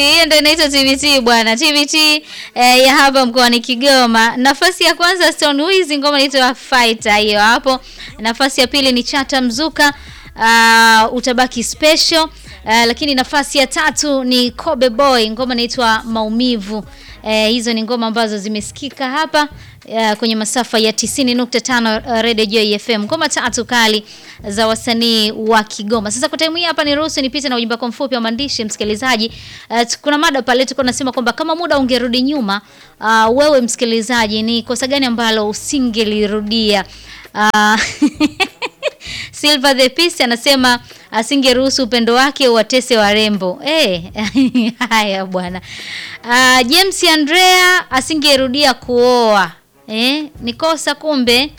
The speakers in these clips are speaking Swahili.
Hiyo ndio inaitwa TBT bwana. TBT eh, ya hapa mkoani Kigoma. Nafasi ya kwanza Stone Wiz, ngoma inaitwa Fighter hiyo hapo. Nafasi ya pili ni Chata Mzuka, uh, utabaki special. Uh, lakini nafasi ya tatu ni Kobe Boy, ngoma inaitwa Maumivu. Eh, hizo ni ngoma ambazo zimesikika hapa uh, kwenye masafa ya 90.5 uh, Radio Joy FM. Ngoma tatu kali za wasanii wa Kigoma. Sasa kwa time hii hapa niruhusu nipite na ujumbe wako mfupi wa maandishi msikilizaji. Uh, kuna mada pale tulikuwa tunasema kwamba kama muda ungerudi nyuma, uh, wewe msikilizaji, ni kosa gani ambalo usingelirudia? Uh, Silver the Peace anasema asingeruhusu upendo wake uwatese warembo. Eh, haya bwana. Uh, James Andrea asingerudia kuoa. Eh, ni kosa kumbe.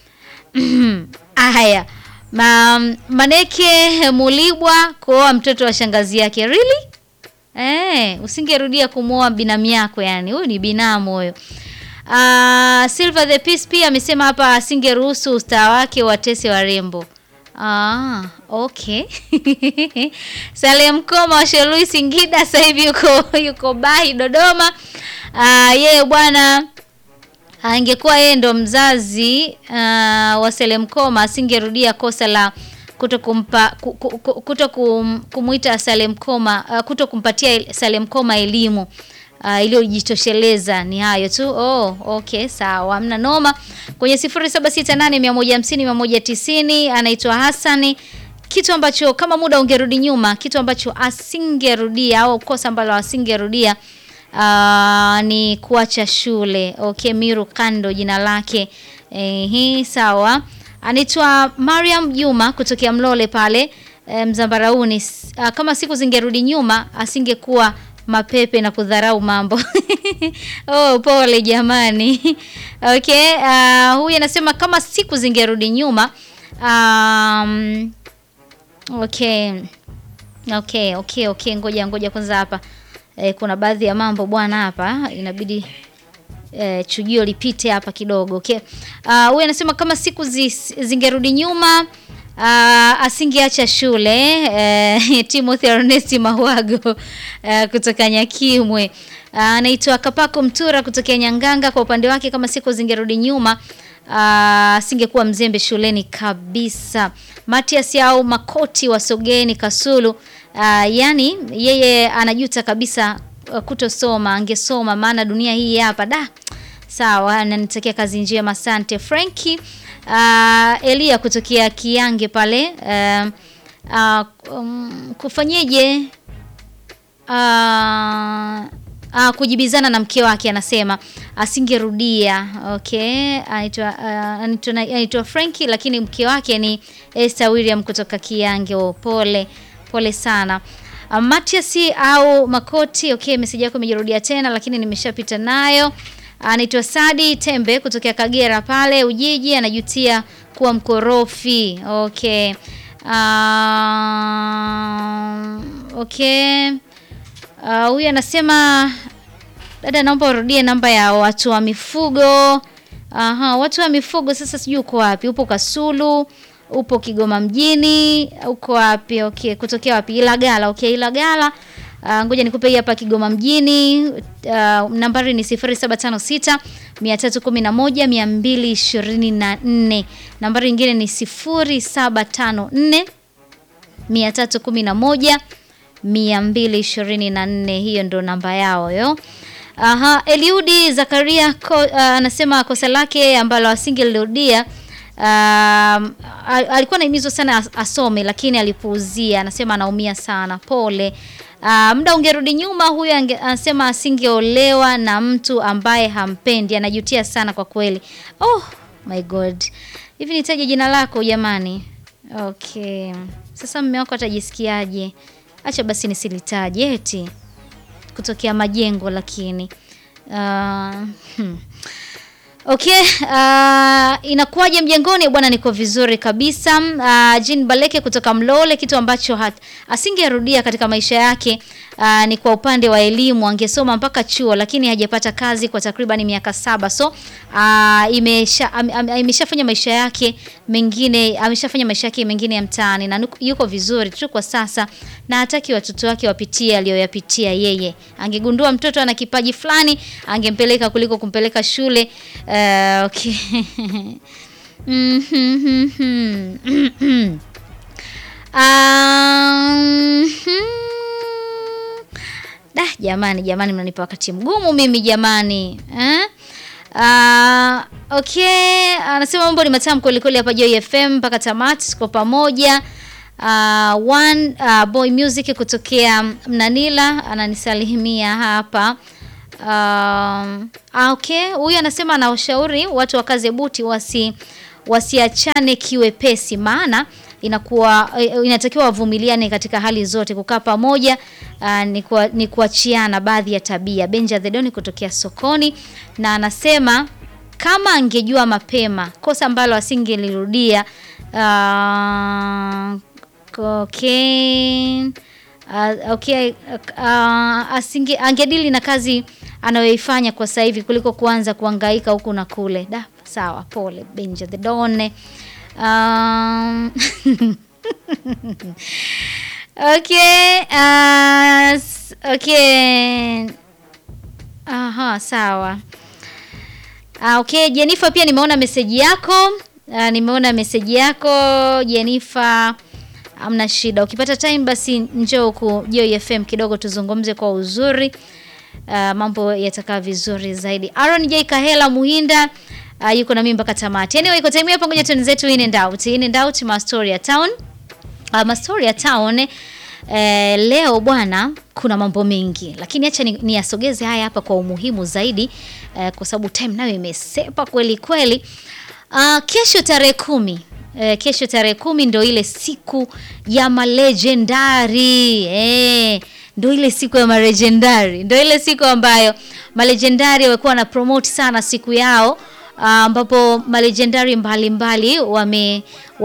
Haya. Ma, Maneke Mulibwa kuoa mtoto wa shangazi yake. Really? Eh, usingerudia kumwoa binamu yako yani. Huyu ni binamu huyo. Uh, Silver the Peace pia amesema hapa asingeruhusu ustaa wake watese warembo. Ah, okay. Salem Koma wa Shelui Singida sasa hivi yuko yuko Bahi Dodoma. Ah, yeye bwana angekuwa yeye ndo mzazi uh, wa Salem Koma asingerudia kosa la kuto kumpa kuto kum, kumuita Salem Koma uh, kuto kumpatia Salem Koma elimu uh, iliyojitosheleza. Ni hayo tu. Oh, okay, sawa, hamna noma. Kwenye 0768150190 anaitwa Hassani. Kitu ambacho kama muda ungerudi nyuma, kitu ambacho asingerudia au kosa ambalo asingerudia uh, ni kuacha shule. Okay, Miru Kando jina lake. Ehe, sawa. Anaitwa Mariam Juma kutokea Mlole pale e, Mzambarauni. Uh, kama siku zingerudi nyuma asingekuwa mapepe na kudharau mambo. Oh, pole jamani. Okay, uh, huyu anasema kama siku zingerudi nyuma. Um, okay. Okay, okay, okay, ngoja ngoja kwanza hapa. E, kuna baadhi ya mambo bwana hapa inabidi e, chujio lipite hapa kidogo. Okay. Uh, huyu anasema kama siku zi, zingerudi nyuma Uh, asingeacha shule uh, Timothy Ernest Mawago uh, kutoka Nyakimwe anaitwa uh, Kapako Mtura kutokea Nyanganga. Kwa upande wake kama siku zingerudi nyuma asingekuwa uh, mzembe shuleni kabisa. Matias au Makoti wa Sogeni Kasulu uh, yani yeye anajuta kabisa uh, kutosoma, angesoma maana dunia hii hapa da. Sawa, ananitakia kazi njema, asante Frankie. Uh, Elia kutokea Kiange pale uh, uh, um, kufanyeje uh, uh, kujibizana na mke wake, anasema asingerudia. Okay, anaitwa uh, anaitwa Frankie, lakini mke wake ni Esther William kutoka Kiange. Oh, pole pole sana. Uh, Matias au Makoti. Okay, message yako imejirudia tena, lakini nimeshapita nayo anaitwa Sadi Tembe kutokea Kagera pale Ujiji, anajutia kuwa mkorofi. Okay. Uh, okay. Uh, huyu anasema dada, naomba urudie namba ya watu wa mifugo. Aha, watu wa mifugo sasa sijui uko wapi? Upo Kasulu, upo Kigoma mjini, uko wapi? Okay, kutokea wapi? Ilagala. Okay, Ilagala. Uh, ngoja nikupe hapa Kigoma mjini. Uh, nambari ni 0756 311 224. Nambari nyingine ni 0754 311 224. Hiyo ndo namba yao yo. Aha, Eliudi Zakaria anasema uh, kosa lake ambalo asingelirudia uh, alikuwa anahimizwa sana asome lakini alipuuzia. Anasema anaumia sana. Pole. Uh, muda ungerudi nyuma, huyu anasema asingeolewa na mtu ambaye hampendi. Anajutia sana kwa kweli. Oh my god, hivi nitaje jina lako jamani? Okay, sasa mume wako atajisikiaje? Acha basi nisilitaje, eti kutokea majengo, lakini uh, hmm. Okay, uh, inakuwaje mjengoni bwana? Niko vizuri kabisa. Uh, Jean Baleke kutoka Mlole, kitu ambacho asingerudia katika maisha yake Uh, ni kwa upande wa elimu angesoma mpaka chuo lakini hajapata kazi kwa takriban miaka saba. So uh, imesha am, am, imeshafanya maisha yake mengine ameshafanya maisha yake mengine ya mtaani na nuku- yuko vizuri tu kwa sasa na hataki watoto wake wapitie aliyoyapitia yeye. Angegundua mtoto ana kipaji fulani angempeleka kuliko kumpeleka shule. Uh, okay. Mhm. Um, Da, jamani jamani, mnanipa wakati mgumu mimi jamani eh? Uh, okay, anasema mambo ni matamu kweli kweli hapa Joy FM mpaka tamati, tuko pamoja. Uh, one uh, boy music kutokea Mnanila ananisalimia hapa. Um, ah, okay, huyu anasema anawashauri watu wakaze buti wasi wasiachane kiwepesi, maana inakuwa eh, inatakiwa wavumiliane katika hali zote. Kukaa pamoja uh, ni, kuwa, ni kuachiana baadhi ya tabia. Benja Thedoni kutokea sokoni, na anasema kama angejua mapema kosa ambalo asingelirudia. Uh, okay. Uh, okay, uh, asinge, angedili na kazi anayoifanya kwa sasa hivi kuliko kuanza kuhangaika huku na kule. Da, sawa, pole Benja the Don. Um, okay, uh, s- okay. Aha, sawa. Ah, okay, Jenifa pia nimeona meseji yako. Ah, nimeona meseji yako Jenifa. Hamna shida. Ukipata time basi njoo huku Joy FM kidogo tuzungumze kwa uzuri. Ah, mambo yatakaa vizuri zaidi. Aaron J Kahela Muhinda uh, yuko na mimi mpaka tamati. Anyway, iko time hapa ngoja tuende zetu in and out. In and out Mastoria Town. Uh, Mastoria Town eh, leo bwana kuna mambo mengi lakini acha ni- niyasogeze haya hapa kwa umuhimu zaidi eh, kwa sababu time nayo imesepa kweli kweli. Uh, kesho tarehe kumi eh, kesho tarehe kumi ndo ile siku ya malejendari eh, ndo ile siku ya malejendari, ndo ile siku ambayo malejendari wamekuwa na promote sana siku yao Ah, ambapo malejendari mbalimbali wame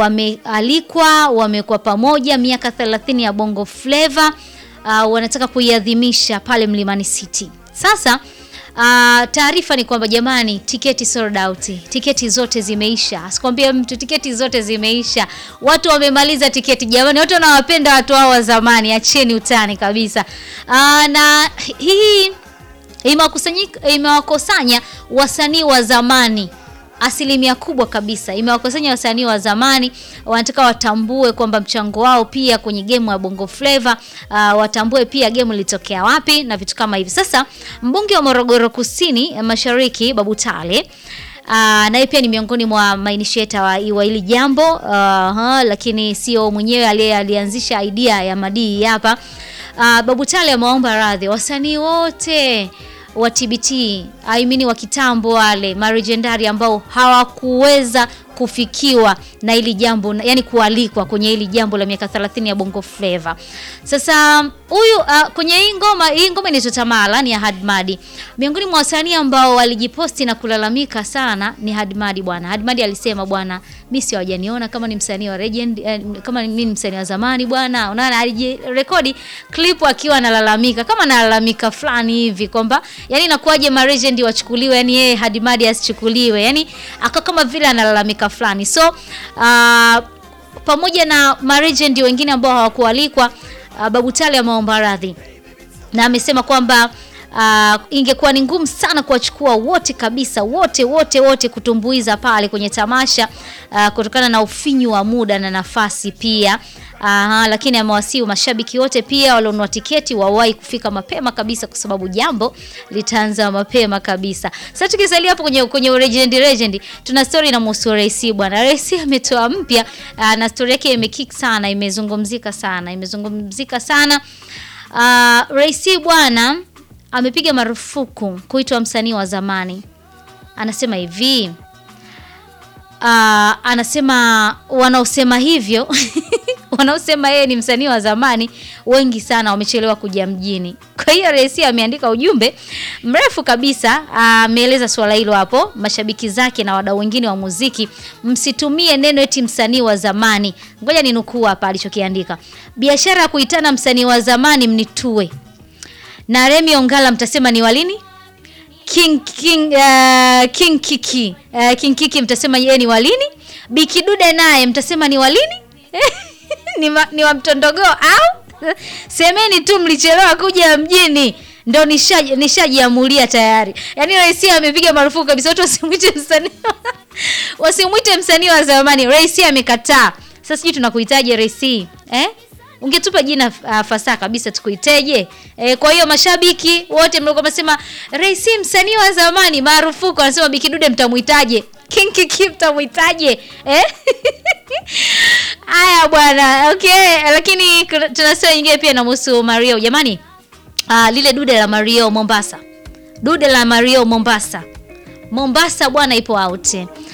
wamealikwa wamekuwa pamoja miaka 30 ya Bongo Flava uh, wanataka kuiadhimisha pale Mlimani City. Sasa uh, taarifa ni kwamba jamani, tiketi sold out, tiketi zote zimeisha. Asikwambie mtu tiketi zote zimeisha, watu wamemaliza tiketi jamani, watu wanawapenda watu hao wa zamani, acheni utani kabisa. Uh, na hii imewakusanyika imewakosanya wasanii wa zamani asilimia kubwa kabisa imewakusanya wasanii wa zamani wanataka watambue kwamba mchango wao pia kwenye gemu ya Bongo Flava uh, watambue pia gemu ilitokea wapi na vitu kama hivi. Sasa mbunge wa Morogoro Kusini eh, Mashariki Babu Tale Uh, naye pia ni miongoni mwa mainitiator wa, wa hili jambo uh, ha, lakini sio mwenyewe aliye alianzisha idea ya madii hapa. Uh, Babu Tale amewaomba radhi wasanii wote wa TBT I mean wa kitambo wale marejendari ambao hawakuweza kufikiwa na hili jambo yani kualikwa kwenye hili jambo la miaka 30 ya Bongo Flava. Sasa huyu uh, kwenye hii ngoma hii ngoma inaitwa Tamala ni ya Hadmadi. Miongoni mwa wasanii ambao walijiposti na kulalamika sana ni Hadmadi bwana. Hadmadi alisema bwana, mimi si hawajaniona kama ni msanii wa legend eh, kama mimi ni msanii wa zamani bwana. Unaona alijirekodi clip akiwa analalamika kama analalamika fulani hivi kwamba yani inakuwaje ma legend wachukuliwe yani yeye Hadmadi asichukuliwe. Yani aka kama vile analalamika fulani. So uh, pamoja na marejendi wengine ambao hawakualikwa uh, Babu Tale ameomba radhi na amesema kwamba uh, ingekuwa ni ngumu sana kuwachukua wote kabisa wote wote wote kutumbuiza pale kwenye tamasha uh, kutokana na ufinyu wa muda na nafasi pia. Aha, lakini amewasihi mashabiki wote pia walionunua tiketi wawahi kufika mapema kabisa kwa sababu jambo litaanza mapema kabisa. Sasa tukisalia hapo kwenye kwenye legend legend, tuna story na Musu Raisi bwana. Raisi ametoa mpya uh, na story yake imekick sana, imezungumzika sana, imezungumzika sana. Uh, Raisi bwana amepiga marufuku kuitwa msanii wa zamani. Anasema hivi uh, anasema wanaosema hivyo wanaosema yeye ni msanii wa zamani wengi sana wamechelewa kuja mjini. Kwa hiyo Rais ameandika ujumbe mrefu kabisa, ameeleza swala hilo hapo. Mashabiki zake na wadau wengine wa muziki, msitumie neno eti msanii wa zamani. Ngoja ninukuu hapa alichokiandika: biashara ya kuitana msanii wa zamani mnitue na Remi Ongala mtasema ni walini? King King uh, King Kiki uh, King Kiki mtasema yeye ni walini? Bikidude naye mtasema ni walini? ni, ma, ni wa mtondogoo au semeni tu mlichelewa kuja mjini ndo nishaji- nishajiamulia tayari. Yaani rais amepiga marufuku kabisa watu wasimwite msanii wasimwite msanii wa zamani. Rais amekataa. Sasa sijui tunakuhitaji rais eh? Ungetupa jina uh, fasaha kabisa tukuiteje? Eh, kwa hiyo mashabiki wote mlikuwa mnasema rais msanii wa zamani marufuku, anasema Bikidude mtamuitaje? King Kiki mtamuitaje? Eh? Haya bwana, okay, lakini kuna- tuna story nyingine pia inamhusu Mario. Jamani, ah, lile dude la Mario Mombasa. Dude la Mario Mombasa. Mombasa bwana ipo out.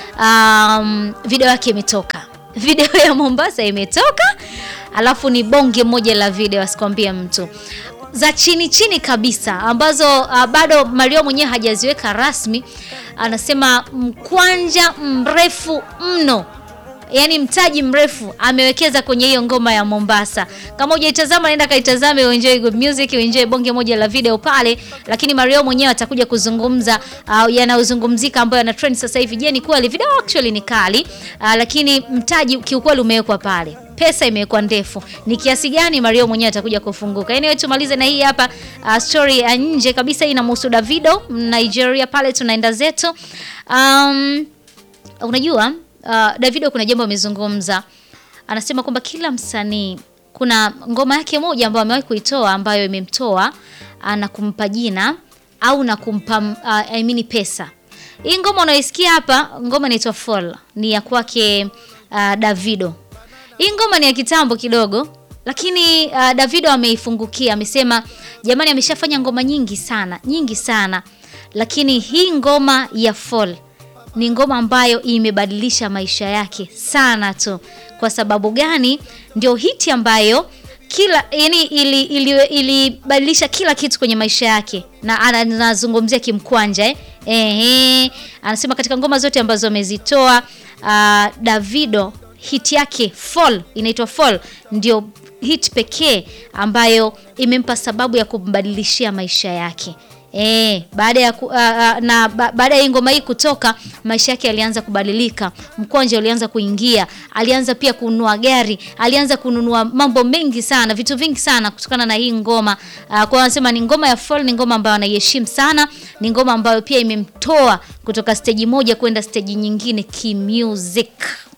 Um, video yake imetoka. Video ya Mombasa imetoka. Alafu ni bonge moja la video asikwambie mtu. Za chini chini kabisa ambazo uh, bado Mario mwenyewe hajaziweka rasmi. Anasema mkwanja mrefu mno yani mtaji mrefu amewekeza kwenye hiyo ngoma ya Mombasa. Kama hujaitazama nenda kaitazame, uenjoy good music, uenjoy bonge moja la video pale, lakini Mario mwenyewe atakuja kuzungumza uh, yanayozungumzika ambayo yana trend sasa hivi. Je, ni kweli video actually ni kali uh, lakini mtaji kiukweli umewekwa pale pesa imewekwa ndefu. Ni kiasi gani Mario mwenyewe atakuja kufunguka. Anyway, tumalize na hii hapa uh, story ya nje kabisa inamhusu Davido Nigeria, pale tunaenda zetu um, Unajua uh, Davido kuna jambo amezungumza, anasema kwamba kila msanii kuna ngoma yake moja ambayo amewahi kuitoa ambayo imemtoa na kumpa jina au na kumpa uh, I mean pesa. Hii ngoma unaisikia hapa, ngoma inaitwa Fall, ni ya kwake uh, Davido. Hii ngoma ni ya kitambo kidogo, lakini uh, Davido ameifungukia, amesema jamani, ameshafanya ngoma nyingi sana nyingi sana, lakini hii ngoma ya Fall ni ngoma ambayo imebadilisha maisha yake sana tu. Kwa sababu gani? Ndio hiti ambayo kila yani ilibadilisha ili, ili kila kitu kwenye maisha yake, na anazungumzia kimkwanja eh? Ehe, anasema katika ngoma zote ambazo amezitoa uh, Davido hiti yake Fall inaitwa Fall ndio hit pekee ambayo imempa sababu ya kumbadilishia maisha yake. Eh, baada ya ku, uh, uh, na ba, baada ya ngoma hii kutoka maisha yake yalianza kubadilika. Mkwanja ulianza kuingia, alianza pia kununua gari, alianza kununua mambo mengi sana, vitu vingi sana kutokana na hii ngoma. Uh, kwa wanasema ni ngoma ya Fall, ni ngoma ambayo anaiheshimu sana, ni ngoma ambayo pia imemtoa kutoka stage moja kwenda stage nyingine kimusic.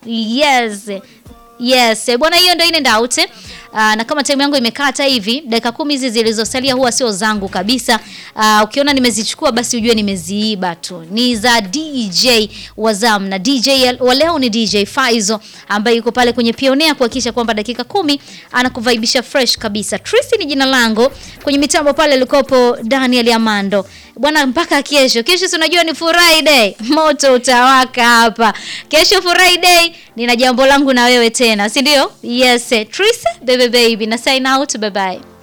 Yes. Yes, bwana hiyo ndio inaenda out. Uh, na kama time yangu imekata hivi, dakika kumi hizi zilizosalia huwa sio zangu kabisa. Uh, ukiona nimezichukua basi ujue nimeziiba tu. Ni za DJ Wazam na DJ wa leo ni DJ Faizo ambaye yuko pale kwenye Pionea kuhakikisha kwamba dakika kumi anakuvaibisha fresh kabisa. Tracy ni jina langu. Kwenye mitambo pale alikopo Daniel Amando. Bwana mpaka kesho. Kesho tunajua ni Friday. Moto utawaka hapa. Kesho Friday nina jambo langu na wewe tena, si ndio? Yes, Tracy baby baby na sign out, bye bye.